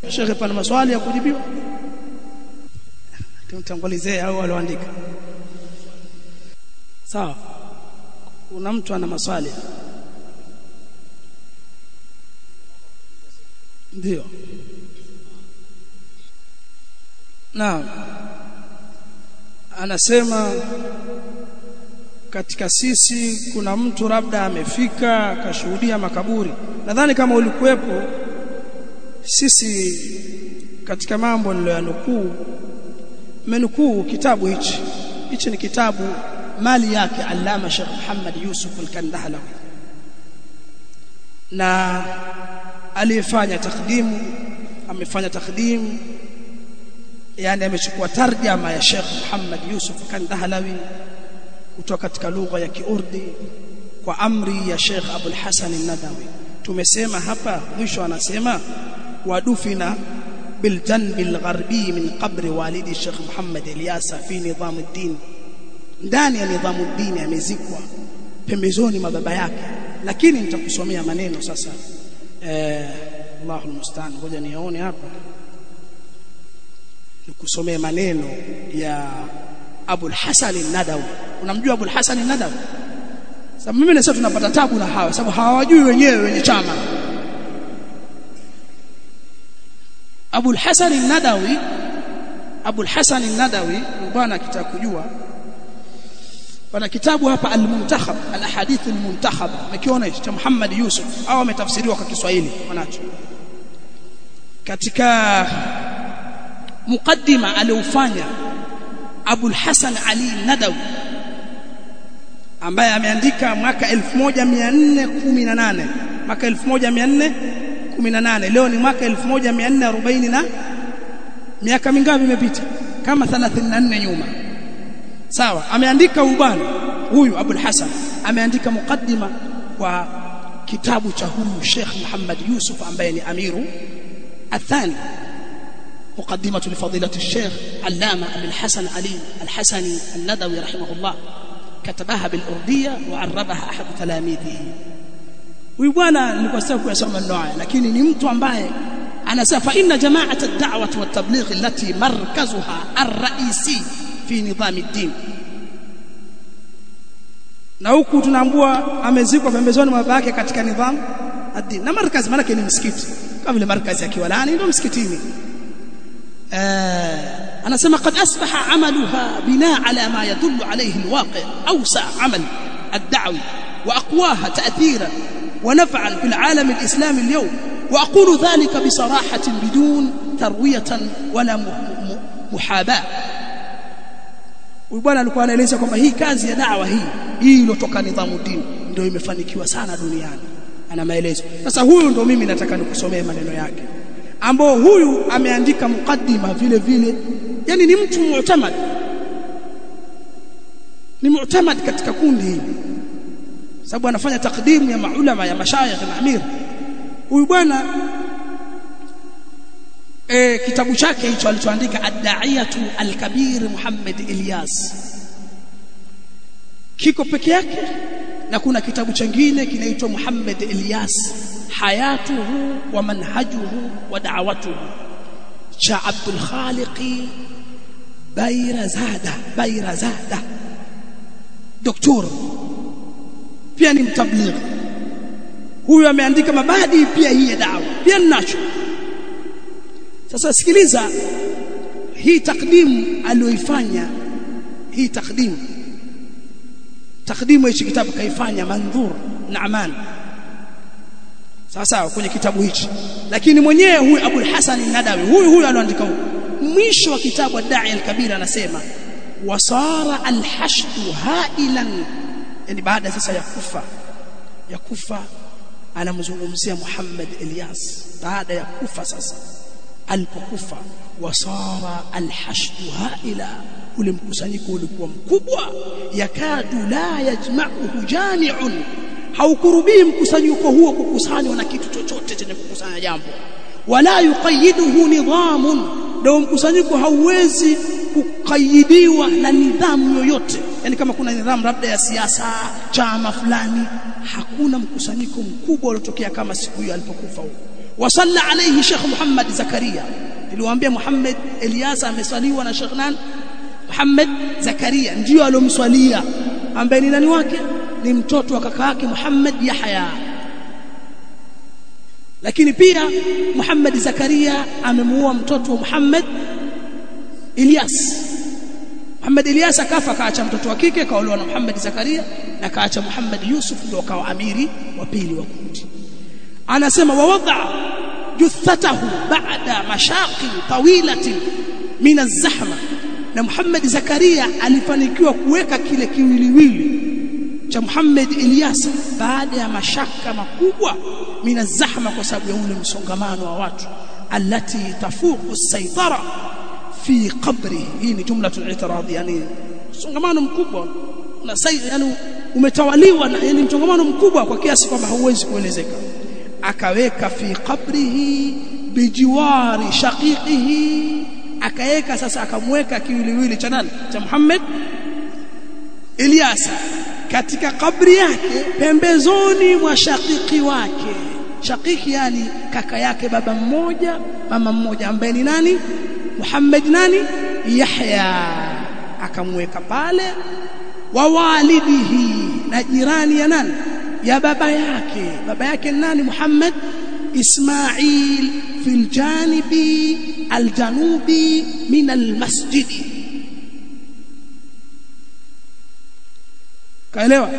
shekhe pana maswali ya kujibiwa tumtangulizee au walioandika sawa kuna mtu ana maswali ndio naam anasema katika sisi kuna mtu labda amefika akashuhudia makaburi nadhani kama ulikuwepo sisi katika mambo niliyoyanukuu menukuu kitabu hichi hichi ni kitabu mali yake Allama Sheikh Muhammad Yusuf Al-Kandahlawi na aliyefanya takdimu amefanya takdimu yani amechukua tarjama ya Sheikh Muhammad Yusuf Kandahlawi kutoka katika lugha ya Kiurdi kwa amri ya Sheikh Abul Hasan An-Nadawi tumesema hapa mwisho anasema wadufina بالجنب الغربي من قبر والدي الشيخ محمد الياسا في نظام الدين ndani ya nidhamu dini amezikwa pembezoni mwa baba yake lakini nitakusomea maneno sasa eh Allahu musta'an ngoja nione hapa nikusomee maneno ya Abul Hasan an-Nadawi unamjua Abul Hasan an-Nadawi sababu mimi nasema tunapata tabu na hawa sababu hawajui wenyewe wenye chama Abul Hasan an-Nadawi Abul Hasan an-Nadawi bwana akitaka kujua pana kitabu hapa al-Muntakhab al-Ahadith al-Muntakhab umekiona hicho cha Muhammad Yusuf au ametafsiriwa kwa Kiswahili wanacho katika mukaddima aliofanya Abul Hasan Ali Nadawi ambaye ameandika mwaka 1418 mwaka 1418 leo ni mwaka 1440 na miaka mingapi imepita kama 34 nyuma sawa ameandika ubana huyu Abul Hasan ameandika mukaddima kwa kitabu cha huyu Sheikh Muhammad Yusuf ambaye ni amiru athani مقدمة لفضيلة الشيخ علامة أبي الحسن علي الحسني الندوي رحمه الله كتبها بالأردية وعربها أحد تلاميذه huyu bwana nilikuwa sasa kuyasoma neno haya lakini ni mtu ambaye anasema fa inna jama'at ad-da'wah wa at-tabligh allati markazuha ar-ra'isi fi nidham ad-din na huku tunaambua amezikwa pembezoni mwa baba yake katika nidham ad-din na markazi maana ni msikiti kama vile markazi ya Kiwalani ndio msikitini anasema qad asbaha amaluha binaa ala ma yadullu alayhi alwaqi awsa amal ad-da'wi wa aqwaha ta'thiran ونفعا في العالم الإسلامي اليوم وأقول ذلك بصراحة بدون تروية ولا محاباة Bwana alikuwa anaeleza kwamba hii kazi ya dawa hii hii iliyotoka nidhamu dini ndio imefanikiwa sana duniani ana maelezo sasa huyu ndio mimi nataka nikusomee maneno yake ambao huyu ameandika mukaddima vile vile yani ni mtu mu'tamad ni mu'tamad katika kundi hili sababu anafanya takdimu ya maulama ya mashayikh na amir huyu bwana e, kitabu chake hicho alichoandika ad-da'iyatu al-kabir Muhammad Ilyas kiko peke yake na kuna kitabu chengine kinaitwa Muhammad Ilyas hayatuhu wa manhajuhu wa da'watuhu cha Abdul Khaliqi Bairazada Bairazada doktor pia ni mtablighi huyu ameandika mabadi pia hii ya dawa pia ninacho sasa sikiliza hii takdimu aliyoifanya hii takdimu takdimu hichi kitabu kaifanya mandhur Naaman sawa sawa kwenye kitabu hichi lakini mwenyewe huyu Abul Hasan Nadawi huyu huyu aloandika huyu mwisho wa kitabu ad-Da'i al-Kabir anasema wasara al-hashdu hailan yani baada sasa ya kufa ya kufa anamzungumzia Muhammad Ilyas baada ya kufa sasa alipokufa wasara alhashdu haila ule mkusanyiko ulikuwa mkubwa yakadu la yajma'uhu jami'un haukurubii mkusanyiko huo kukusanywa na kitu chochote chenye kukusanya jambo wala yuqayyiduhu nidhamun ndio mkusanyiko hauwezi kukayidiwa na nidhamu yoyote yani kama kuna nidhamu labda ya siasa chama fulani hakuna mkusanyiko mkubwa uliotokea kama siku hiyo alipokufa huko wasalla alayhi Sheikh Muhammad Zakaria niliwaambia Muhammad Eliasa ameswaliwa na Sheikh nani Muhammad Zakaria ndio alomswalia ambaye ni nani wake ni mtoto wa kaka yake Muhammad Yahya lakini pia Muhammad Zakaria amemuoa mtoto wa Muhammad Ilyas Muhammad Ilyas akafa kaacha mtoto wa kike kaolewa na Muhammad Zakaria na kaacha Muhammad Yusuf ndio akawa amiri wa pili wa kundi anasema wawadha juthatahu ba'da mashaqi tawilatin min az-zahma na Muhammad Zakaria alifanikiwa kuweka kile kiwiliwili cha Muhammad Ilyas baada ya mashaka makubwa min az-zahma kwa sababu ya ule msongamano wa watu alati tafuqu as-saytara fi qabri hii ni jumla al-i'tirad yani msongamano mkubwa na yani umetawaliwa na yani msongamano mkubwa kwa kiasi kwamba hauwezi kuelezeka akaweka fi qabrihi bijiwari shaqiqihi akaweka sasa akamweka kiwiliwili cha nani cha Muhammad Ilyasa katika kabri yake pembezoni mwa shakiki wake shakiki yani kaka yake baba mmoja mama mmoja ambaye ni nani Muhammad nani Yahya akamweka pale wa walidihi na jirani ya nani ya baba yake baba yake nani Muhammad Ismail fil janibi aljanubi min almasjidi kaelewa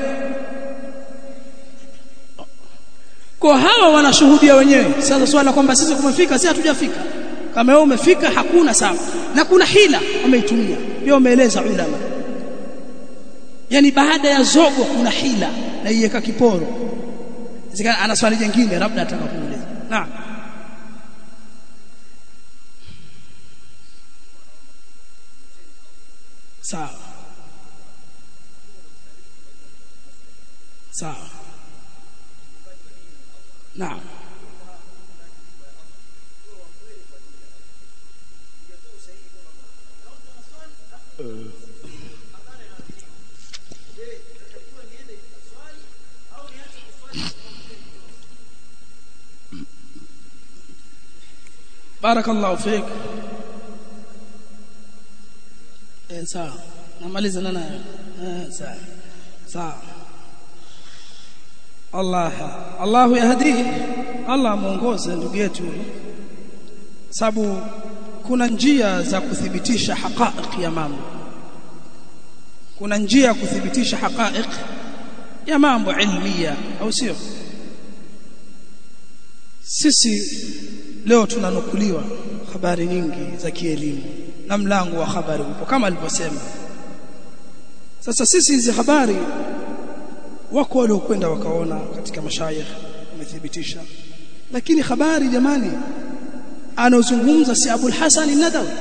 kwa hawa wanashuhudia wenyewe sasa swala kwamba sisi kumefika si hatujafika kama wewe umefika hakuna sawa na kuna hila wameitumia ndio wameeleza ulama yani baada ya zogo kuna hila na iweka kiporo zikana ana swali jingine labda atakapoeleza naam sawa sawa naam barakallahu fik eh sawa namaliza na nayo eh sawa sawa Allah Allahu yahdihi Allah muongoze ndugu yetu sababu kuna njia za kuthibitisha haqaiq ya mambo kuna njia ya kuthibitisha haqaiq ya mambo ilmia au sio sisi leo tunanukuliwa habari nyingi za kielimu na mlango wa habari upo kama alivyosema sasa sisi hizi habari wako waliokwenda wakaona katika mashayikh wamethibitisha lakini habari jamani anaozungumza si Abul Hasan Nadawi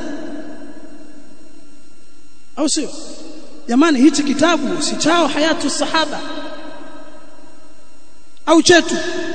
au sio jamani hichi kitabu si chao hayatu sahaba au chetu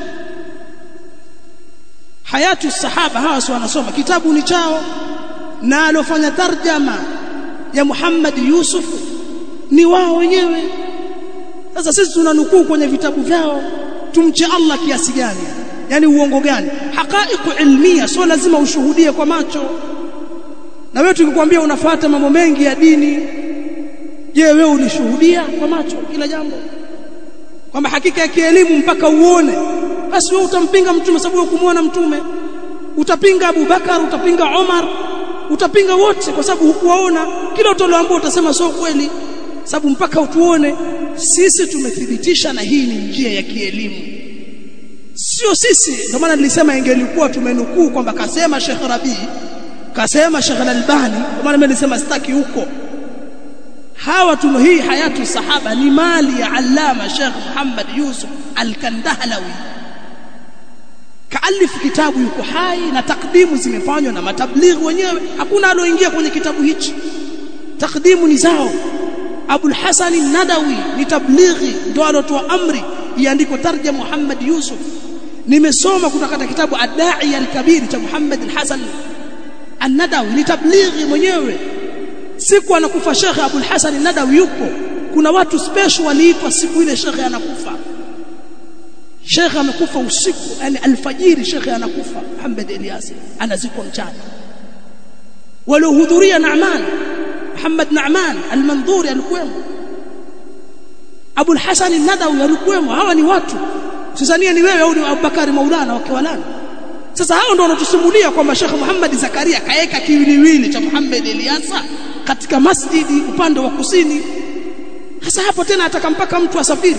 hayatu sahaba hawa si wanasoma kitabu ni chao na alofanya tarjama ya Muhammad Yusuf ni wao wenyewe sasa sisi tunanukuu kwenye vitabu vyao tumche Allah kiasi gani yani uongo gani haqaiqu ilmia sio lazima ushuhudie kwa macho na wewe tukikwambia unafuata mambo mengi ya dini je wewe ulishuhudia kwa macho kila jambo kwamba hakika ya kielimu mpaka uone basi wewe utampinga mtume sababu wewe kumuona mtume utapinga Abu Bakar utapinga Omar utapinga wote kwa sababu hukuwaona kila utaloambia utasema sio kweli sababu mpaka utuone sisi tumethibitisha na hii ni njia ya kielimu sio sisi ndio maana nilisema ingelikuwa tumenukuu kwamba kasema Sheikh Rabi kasema Sheikh Al-Albani kwa maana nilisema sitaki huko hawa tuno hii hayatu sahaba ni mali ya allama Sheikh Muhammad Yusuf Al-Kandahlawi kaalifu kitabu yuko hai na takdimu zimefanywa na matablighi wenyewe hakuna aloingia kwenye kitabu hichi takdimu ni zao Abul Hasan Nadawi ni tablighi ndio alotoa amri iandikwe tarjama Muhammad Yusuf nimesoma kutoka katika kitabu Ad-Da'i al-Kabir cha Muhammad al-Hasan An-Nadawi ni tablighi mwenyewe siku anakufa Sheikh Abul Hasan Nadawi yupo kuna watu special waliitwa siku ile Sheikh anakufa Sheikh amekufa usiku yani alfajiri Sheikh anakufa Muhammad Ilyas anazikwa mchana waliohudhuria Naaman Muhammad Naaman al-Mandhuri alikuwemo Abu al-Hasan al-Nadawi alikuwemo hawa ni watu Tanzania ni wewe au ni Abubakari Maulana wakiwalana sasa hao ndio wanatusimulia kwamba Sheikh Muhammad Zakaria kaeka kiwiliwili cha Muhammad Ilyasa katika masjidi upande wa kusini sasa hapo tena ataka mpaka mtu asafiri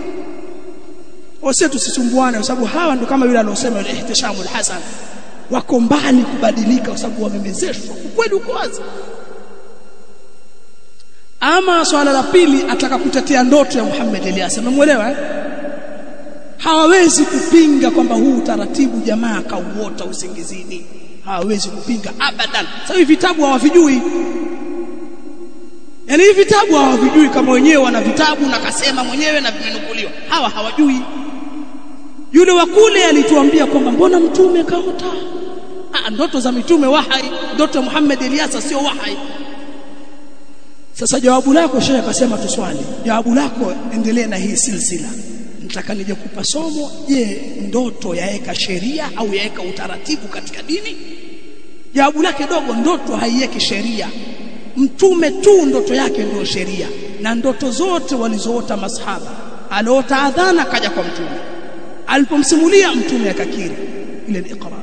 wase tusisumbuane kwa sababu hawa ndio kama yule aliyosema yule ihtishamu al-Hasan wako mbali kubadilika kwa sababu wamemezeshwa ukweli uko wazi ama swala la pili ataka kutetea ndoto ya Muhammad Ilyas umemuelewa eh? hawawezi kupinga kwamba huu utaratibu jamaa kauota usingizini hawawezi kupinga abadan sasa hivi vitabu hawavijui Yaani hivi vitabu hawavijui kama wenyewe wana vitabu na kasema mwenyewe na vimenukuliwa. Hawa hawajui. Yule wa kule alituambia kwamba mbona mtume kaota? Ah, ndoto za mitume wahai, ndoto ya Muhammad Ilyasa sio wahai. Sasa jawabu lako Sheikh akasema tuswali. Jawabu lako endelee na hii silsila. Nataka nije kupa somo, je, ndoto yaeka sheria au yaeka utaratibu katika dini? Jawabu lake dogo, ndoto haiweki sheria mtume tu ndoto yake ndio sheria na ndoto zote walizoota masahaba aliota adhana kaja kwa mtume alipomsimulia mtume akakiri ile ni iqrar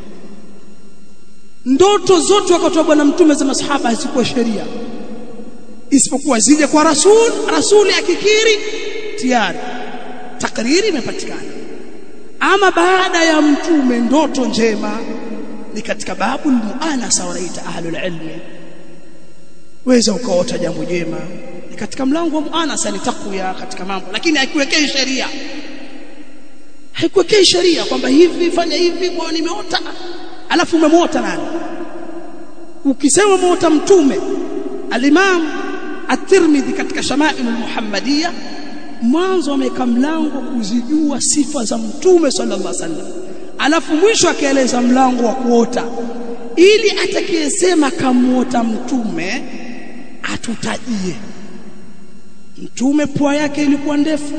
ndoto zote wakati wa bwana mtume za masahaba hazikuwa sheria isipokuwa zije kwa rasul rasuli akikiri tayari takriri imepatikana ama baada ya mtume ndoto njema ni katika babu muanasa wanaita ahlul ilmi weza ukaota jambo jema ni katika mlango wa muanasa ni takwa katika mambo lakini haikuwekei sheria haikuwekei sheria kwamba hivi fanya hivi kwa nimeota alafu umemwota nani ukisema umeota mtume al-Imam at-Tirmidhi katika Shama'il al-Muhammadiyya mwanzo ameweka mlango kuzijua sifa za mtume sallallahu alaihi wasallam alafu mwisho akaeleza mlango wa kuota ili atakayesema kamuota mtume atutajie mtume pua yake ilikuwa ndefu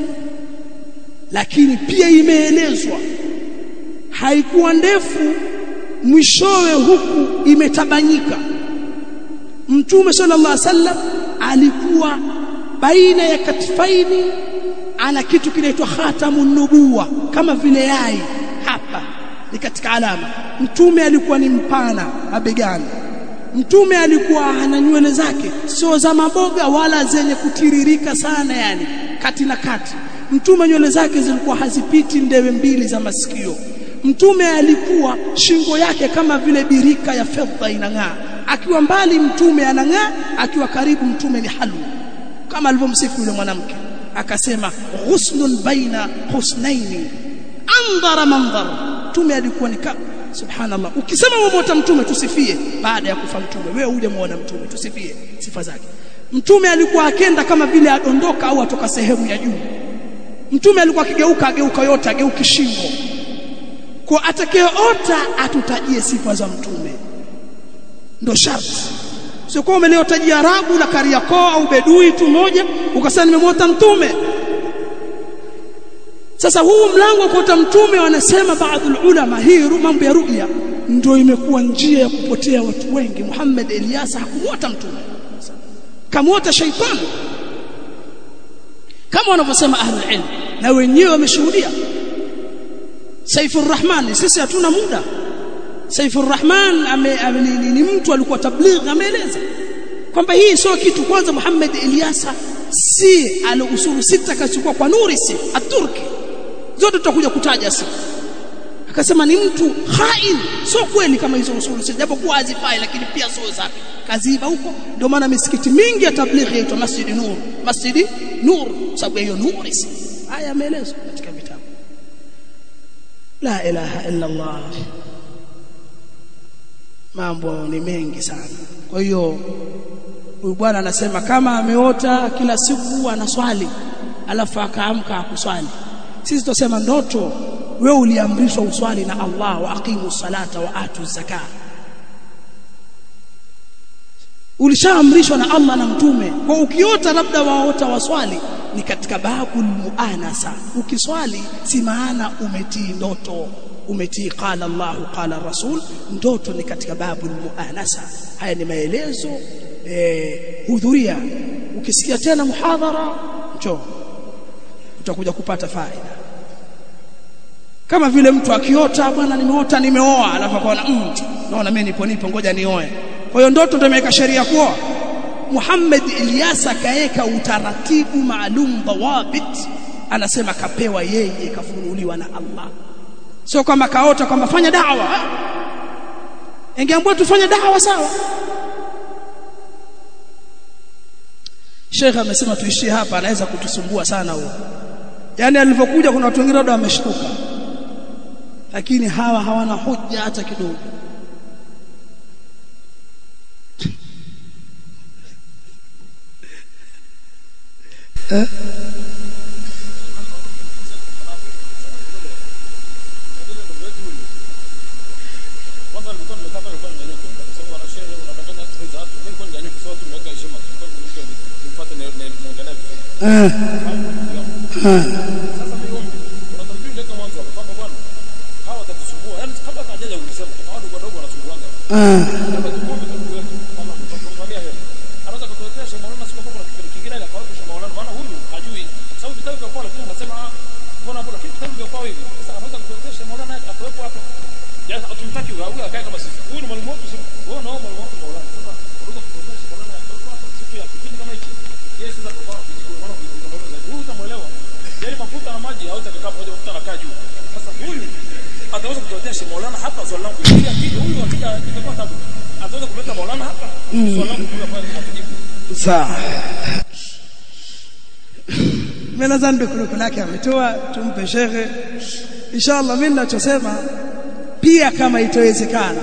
lakini pia imeelezwa haikuwa ndefu mwishowe huku imetabanyika mtume sallallahu alaihi wasallam alikuwa baina ya katifaini ana kitu kinaitwa khatamun nubuwa kama vile yai hapa ni katika alama mtume alikuwa ni mpana mabegani mtume alikuwa ana nywele zake sio za maboga wala zenye kutiririka sana yani kati na kati mtume nywele zake zilikuwa hazipiti ndewe mbili za masikio mtume alikuwa shingo yake kama vile birika ya fedha inang'aa akiwa mbali mtume anang'aa akiwa karibu mtume ni halu kama alivyomsifu yule mwanamke akasema husnun baina husnaini andhara mandhar mtume alikuwa ni subhanallah ukisema umemwota mtume tusifie baada ya kufa mtume wewe uje muone mtume tusifie sifa zake mtume alikuwa akenda kama vile adondoka au atoka sehemu ya juu mtume alikuwa akigeuka ageuka yote ageuki shingo kwa atakayeota atutajie sifa za mtume ndo sharti sio kwa umeliotajia Arabu la Kariakoo au Bedui tu moja ukasema nimemwota mtume sasa huu mlango wa kuota mtume wanasema baadhi ulama hii mambo ya ru'ya ndio imekuwa njia ya kupotea watu wengi Muhammad Ilyasa hakumwota mtume kamwota shaitani kama wanavyosema ahlul ilm na wenyewe wameshuhudia Saifur Rahman sisi hatuna muda Saifur Rahman ame, ame, ni, ni mtu alikuwa tabligh ameeleza kwamba hii sio kitu kwanza Muhammad Ilyasa si ala usulu sita kachukua kwa nuri si aturki zote tutakuja kutaja si akasema ni mtu hain sio kweli kama hizo usulu sita japo kuwa hazifai lakini pia sio zake kaziba huko ndio maana misikiti mingi ya tabligh yaitwa Masjid Nur Masjid Nur sababu hiyo nuri si haya yameelezwa katika vitabu la ilaha illa Allah mambo ni mengi sana kwa hiyo huyu bwana anasema kama ameota kila siku anaswali alafu akaamka akuswali sisi tutasema ndoto wewe uliamrishwa uswali na Allah wa aqimu salata wa atu zaka ulishaamrishwa na Allah na mtume kwa ukiota labda waota waswali ni katika babu muanasa ukiswali si maana umetii ndoto umetii qala Allah qala Rasul ndoto ni katika babu muanasa haya ni maelezo eh, hudhuria ukisikia tena muhadhara njoo utakuja kupata faida kama vile mtu akiota bwana nimeota nimeoa alafu akaona mm, naona mimi nipo nipo ngoja nioe kwa hiyo ndoto ndio imeweka sheria kuoa Muhammad Ilyas akaeka utaratibu maalum dawabit anasema kapewa yeye kafunuliwa na Allah sio kwamba kaota kwamba fanya dawa ingeambiwa tufanye dawa sawa Sheikh amesema tuishie hapa anaweza kutusumbua sana huo yani alivyokuja kuna watu wengine labda wameshtuka lakini hawa hawana hoja hata kidogo eh? Eh. Eh. ataweza kutuletea Sheikh Maulana hapa swali langu ili akija huyu akija itakuwa tabu ataweza kuleta Maulana hapa swali langu kwa pale atajibu sawa mimi nadhani dukuduku lake ametoa tumpe shekhe inshallah mimi ninachosema pia kama itawezekana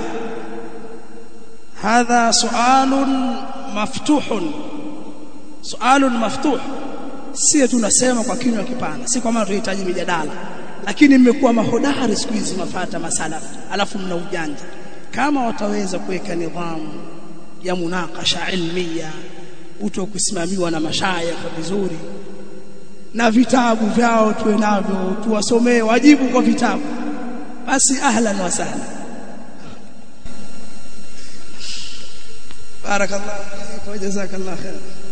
hadha sualun maftuhun sualun maftuh si tunasema kwa kinywa kipana si kwa maana tunahitaji mijadala lakini mmekuwa mahodari siku hizi mafata masala alafu mna ujanja kama wataweza kuweka nidhamu ya munakasha ilmia uto kusimamiwa na mashayikh vizuri na vitabu vyao tuwe navyo tuwasomee wajibu kwa vitabu basi ahlan wa sahlan barakallahu fiik wa jazakallahu khair